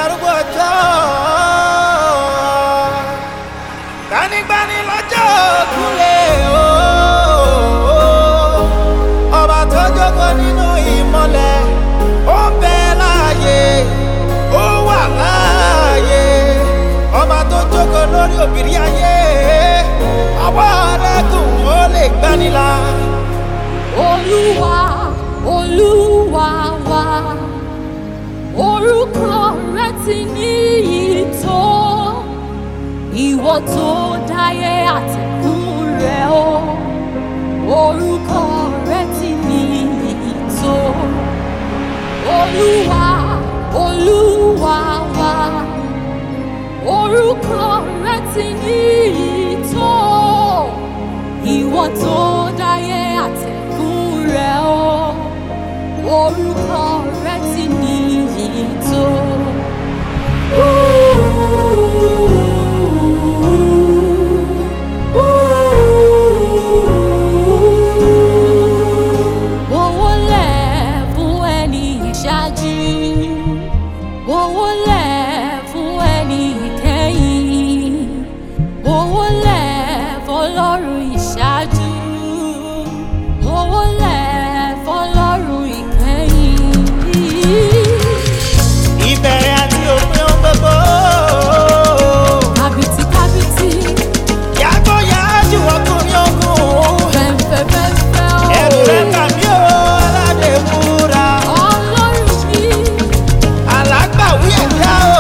arúgbó ọjọ́ gbanigbani lọ́jọ́ òkúlẹ̀ o ọba tó jókòó nínú ìmọ̀lẹ̀ ó ń bẹ láàyè ó wà láàyè ọba tó jókòó lórí òbírí ayé ọwọ́ rẹ̀ gùn ó lè gbanilà. Olúwa, Olúwa wa, orúkọ rẹ ti níyì tó, ìwọ tó dáyé àtẹ̀kùn rẹ o, orúkọ rẹ ti níyì tó. Olúwa, Olúwa wa, orúkọ rẹ ti níyì tó ìwọ tó dáyé àtẹ̀kùn rẹ o orúkọ rẹ ti níyì tó. Owó lẹ̀ fún ẹni ìṣáájú, owó lẹ̀ fún ẹni ìkẹyìn owó lẹ̀ fọlọ́run ìṣáájú owó lẹ̀ fọlọ́run ìkẹyìn. ìbẹ̀rẹ̀ àti òpin ohun gbogbo. kábìtì kábìtì yàgò yájú ọkùnrin ogun. fẹ́fẹ́ fẹ́fẹ́ o. ẹ̀rù rẹ̀ tàbí o aládé múra. ọlọ́run mi alágbàwí ẹ̀dá o.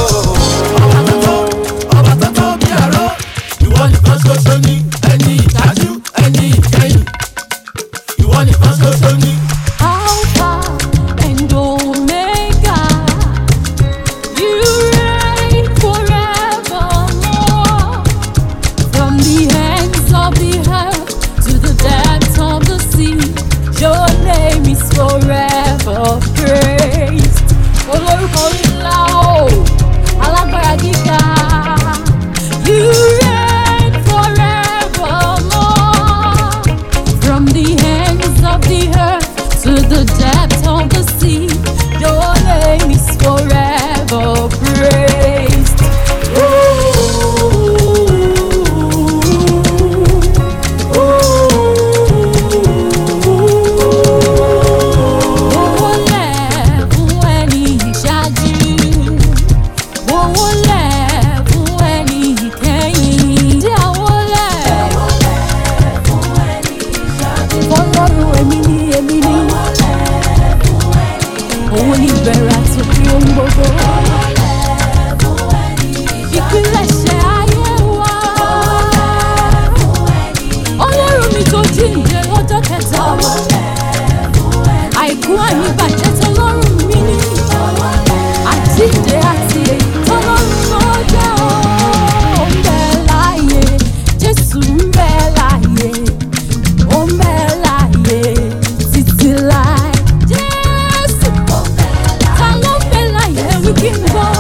ọba tó tó bí àró ìwọ nìkan ṣoṣo ní ẹni ìdájú ẹni ìkẹyìn ìwọ nìkan ṣoṣo ní. alpha and omega you reign forevermore from the ends of the earth to the depths of the sea your name is forever praised olórúkọ ńlá o alágbára gíga you reign forevermore from the ends of the earth to the depths of the sea. Your name is forever praised. Owó lẹ̀ fún ẹni ìṣáájú owó lẹ̀ fún ẹni ìkẹyìn. Tí àwọn lẹ̀ fọlọ́run èmi ni èmi ni. Òun ni ìbẹ̀rẹ̀ àti òpin ohun gbogbo. Ìpilẹ̀ṣẹ̀ ayé wa. Ọlọ́run mi tó jíǹde lọ́jọ́ kẹta. Àìkú àìníbàjẹ́ tọ́lọ́run mi ni. Àjíǹde àti èyí tọ́lọ́run ló jẹ́ o. Ó ń bẹ láàyè, Jésù ń bẹ láàyè ó ń bẹ láàyè títí láì. Jésù ta ló ń bẹ láàyè wí kí n gbọ́.